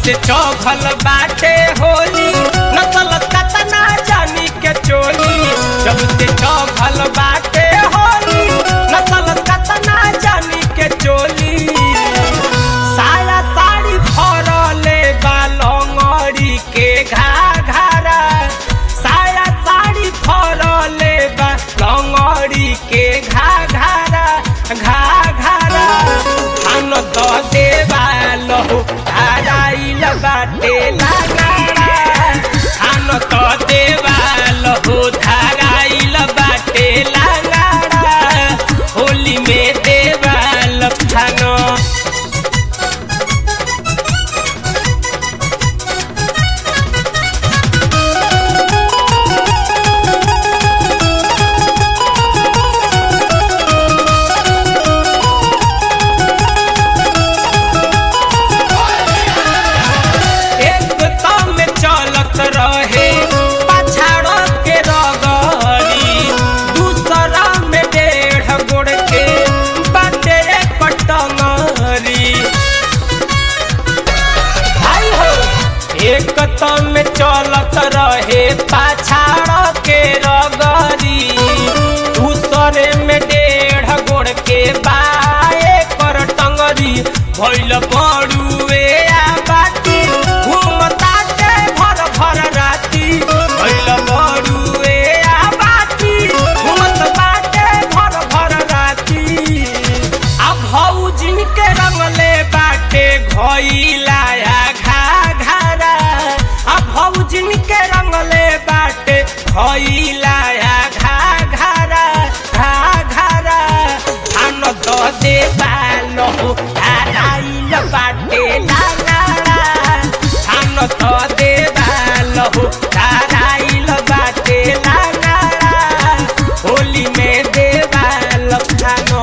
से चौघल बाटे होली नसल कतना जानी के चोली जब से चौघल बाटे होली नसल कतना जानी के चोली साया साड़ी फरले बालंगड़ी के घाघरा साया साड़ी फरले बालंगड़ी के घाघरा घाघरा खान द देवा लहु धाराइल बाटे लगाड़ा खान द देवा लहु धाराइल बाटे लगाड़ा होली में देवा लफानो एक तम चलत रहे पछाड़ के रगड़ी दूसरा में डेढ़ गोड़ के बाटे कटंगरी भाई हो एक तम चलत रहे पछाड़ के रगड़ी दूसरे में डेढ़ गोड़ के बाए कर टंगरी भइल बड़ुए आ बाटी घूमता के भर भर राती भइल बड़ुए आ बाटी घूमत बाटे भर भर राती आ भौजिन के रंगले बाटे घइला आ घा घरा आ भौजिन के रंगले बाटे घइला आ घा घरा घा घरा आन द दे बालो धाराइल बाटे लागाड़ा आन द दे बालो धाराइल बाटे लागाड़ा होली में दे बाल खानो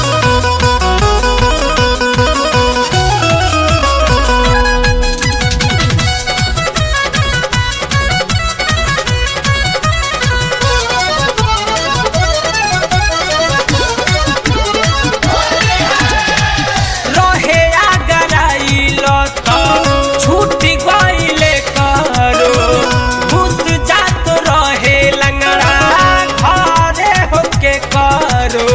रहे आगराइल त छूटी गइले करो घुस जात रहे लंगड़ा घरे होके करो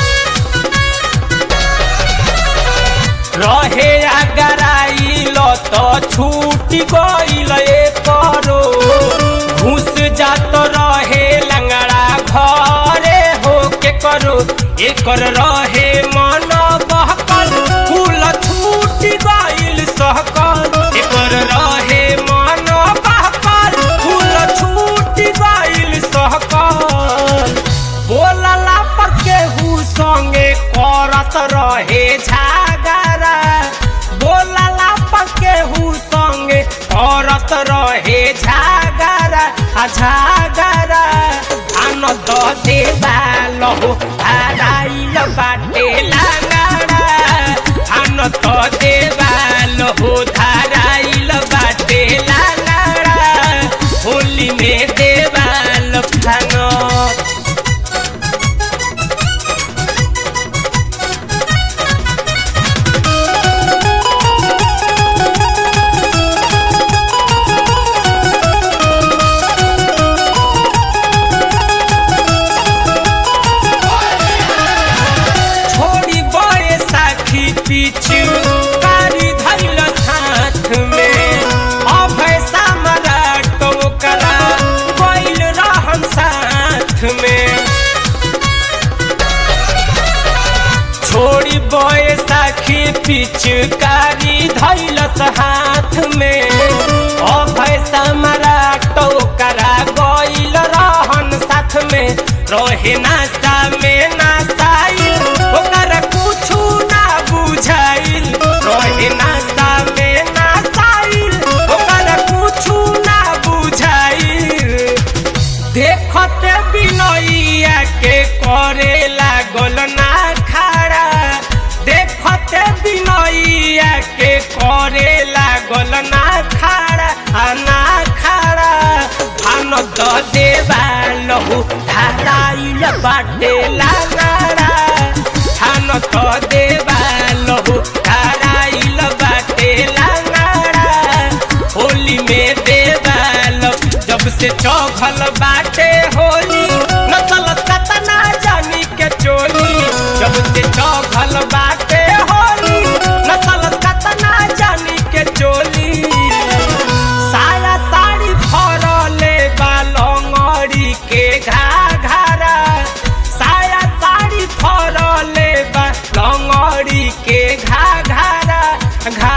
रहे आगराइल त छूटी गइले करो घुस जात रहे लंगड़ा घरे होके करो एकर रहे मन बहकल फूल छूट गइल सहकल एकर रहे मन बहकल फूल छूट गइल सहकल बोलला पर केहू संगे करत रहे झागरा बोलला पर केहू संगे करत रहे झागरा आ झागरा आन द देवा लहु धाराइल बाटे लागाड़ा आन द देवा लहु धाराइल बाटे लागाड़ा होली में देवा लफानो छोड़ी बड़े साथी पीछू कारी धैल हाथ में अभय सम्राट ओकरा गइल रहन साथ में छोड़ी बड़े साखी पिचकारी धैलस हाथ में अभय सम्राट ओकरा गइल रहन साथ में रहे नासा में नासाइल ओकर कुछु ना बुझाइल रहे नासा में नासाइल ओकर कुछु ना बुझाइल देखत बिनैया के करे लागल ना खड़ा देखत बिनैया के करे लागल ना खड़ा आ ना खड़ा आन द देवा लहु धाराइल बाटे लागाड़ा थान द देवा लहु धाराइल बाटे लागाड़ा से चौघल बाटे होली नसल कतना जानी के चोली जब से चौघल बाटे होली नसल कतना जानी के चोली साया साड़ी फरले बा लंगड़ी के घाघरा साया साड़ी फरले बा लंगड़ी के घाघरा घा